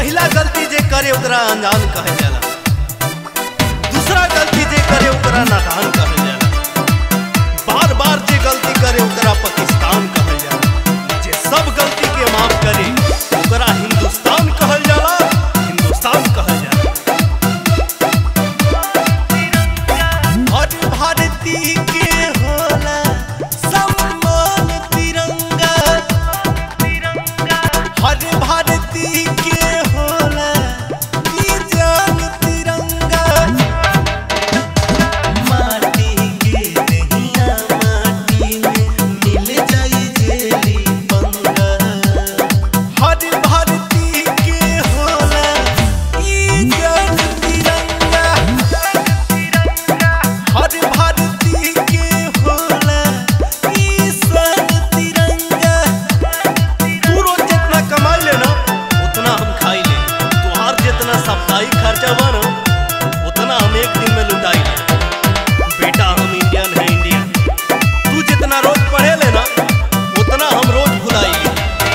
पहला गलती जे करे ओकरा अनजान कहल जाला दूसरा गलती जे करे ओकरा नादान कहल जाला बार बार जे गलती करे ओकरा पाकिस्तान कहल जाला जे सब गलती के माफ करे ओकरा हिंदुस्तान कहल जाला हिंदुस्तान कहल जाला हर भारती के होला सम्मान तिरंगा हर भारती के होला ई जान तिरंगा माटी के नैया माटी में मिल जाई जेली पंगा हर भारती के होला ई जान तिरंगा हर भारती के होला ई सन तिरंगा तू रोज जितना कमाई ले ना उतना हम खाई ले तुहार जितना साप्ताहिक खर्चा बा ना उतना हम एक दिन में लुटाई ले बेटा हम इंडियन है इंडियन तू जितना रोज पढ़े ले ना उतना हम रोज भुलाई ले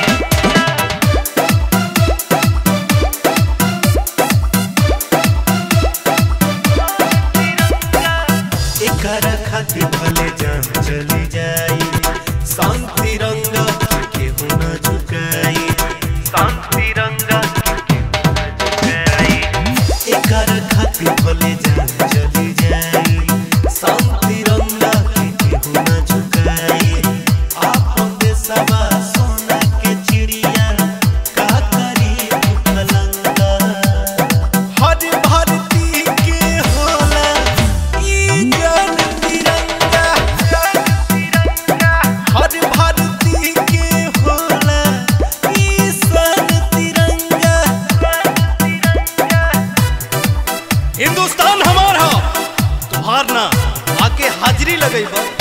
एकरा खातिर भले जान चली जाई शांति रंगा के केहू न झुकाई शांति रंगा के केहू न झुकाई एकरा खातिर भले जान चली जाई शांति रंगा के केहू न झुकाई आपन देशवा सोना के चिड़िया का करी कलंगा हर भारती के होला ई जान तिरंगा हर भारती के होला ई सन तिरंगा हिंदुस्तान हमार हा तुहार ना आके हाजिरी लगई बा